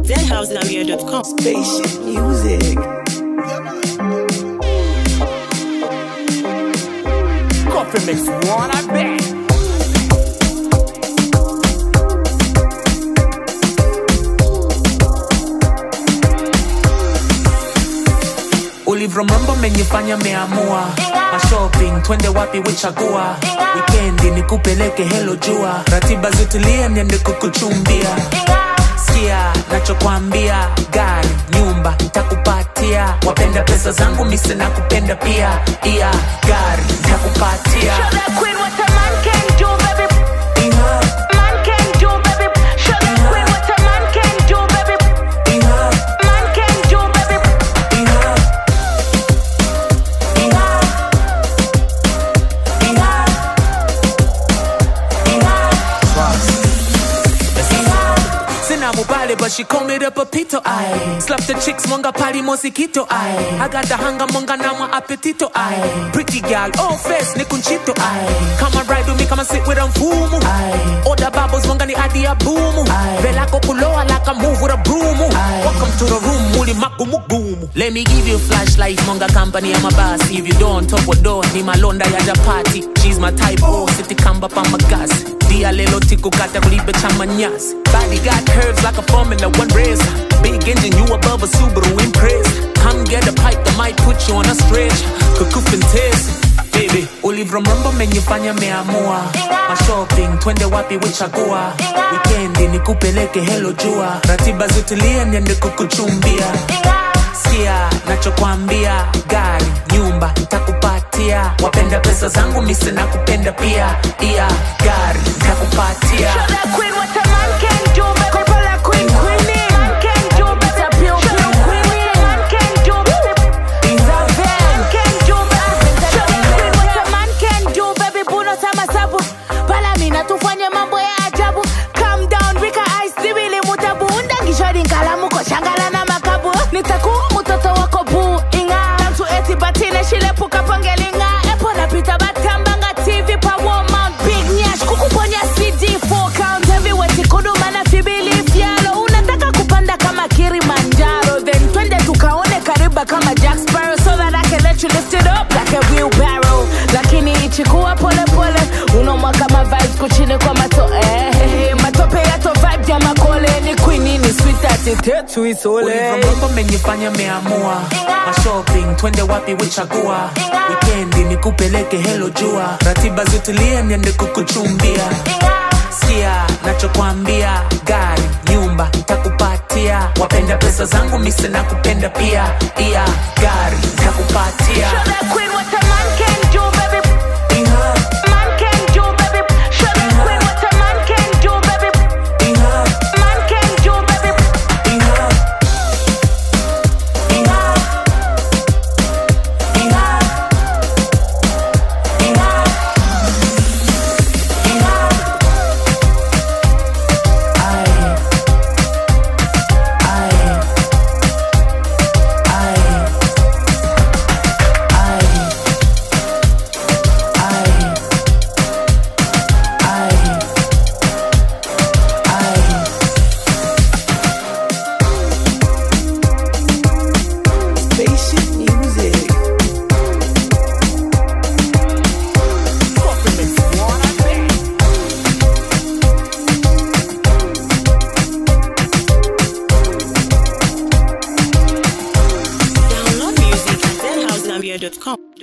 ZenHouseZambia.com. Spaceship music. Coffee mix one, I bet. ulivromrombo menifanya meamua mashopping twende wapi wichagua wikendi nikupeleke helo jua ratiba zitulie niende kukuchumbia sikia nachokwambia gari nyumba ntakupatia wapenda pesa zangu mise na kupenda pia iya gari ntakupatia Show that queen what a man can do, baby. Iha, Man can do, baby. Show that queen what a man can do, baby. iha, Man can do, baby. iha. Iha. Iha. Iha. Sina mubale, but she call me the papito. I slap the chicks, monga pali mosquito. I I got the hanga monga nama appetito. I pretty girl, oh face ni kunchito. I come and ride with me, come and sit with them fumu. I order bubbles, monga ni adi ya boomu. Vela kukuloa like a move with a broom. Welcome to the room, muli magumu gumu. Let me give you flashlight, monga company, I'm a boss. If you don't, top or door, ni malonda ya japati. She's my type, oh, city kamba pa magas. Dia lelo tiku kata kulibe chama nyasi. Body got curves like a Formula One race. Big engine, you above a Subaru Impress. Come get a pipe that might put you on a stretch. Kukufin test. Baby, ulivromrombo menifanya meamua mashopping twende wapi wichagua wikendi nikupeleke helo jua ratiba zitulie niende kukuchumbia sikia nachokwambia gari nyumba ntakupatia wapenda pesa zangu mise na kupenda pia iya gari ntakupatia Show that queen what a man can do, baby. Couple of queen, queenie. Man can do, baby. Show that queen what a man can do, baby. Man can do, baby. Show that queen what a man can do, baby. Buno sama sabu. Pala mina tufanye mambo ya ajabu. Calm down, Rika Ice, sibili mutabu. Undangishwa kalamu ko shangala na makabu. Nitakuwa mtoto wako buu inga. Tantu eti batine shilepuka pangelinga. Epo napita batambanga TV pa Walmart. Big Nyash kukuponya CD 4 count heavyweight kuduma na fibili fyalo. Unataka kupanda kama Kilimanjaro. Then twende tukaone kariba kama Jack Sparrow. So that I can let you lift it up like a wheelbarrow. Lakini ichikuwa pole pole. Unoma kama vibes kuchini kwa mato eh. Matope yato vibe ya makole. Ni queen ni sweet ati tetu isole. ulivromrombo menifanya meamua mashopping twende wapi wichagua wikendi nikupeleke helo jua ratiba zitulie niende kukuchumbia sikia nachokwambia gari nyumba ntakupatia wapenda pesa zangu mise na kupenda pia iya gari ntakupatia Show that queen what a man can do, baby. Iha, Man can do, baby. Show that queen what a man can do, baby. iha, Man can do, baby. iha. Iha. Iha. Iha. Iha. Ay. Ay. Ay. Ay. Ay. Ay. Ay. Spaceship music. Download music at ZenHouseZambia.com.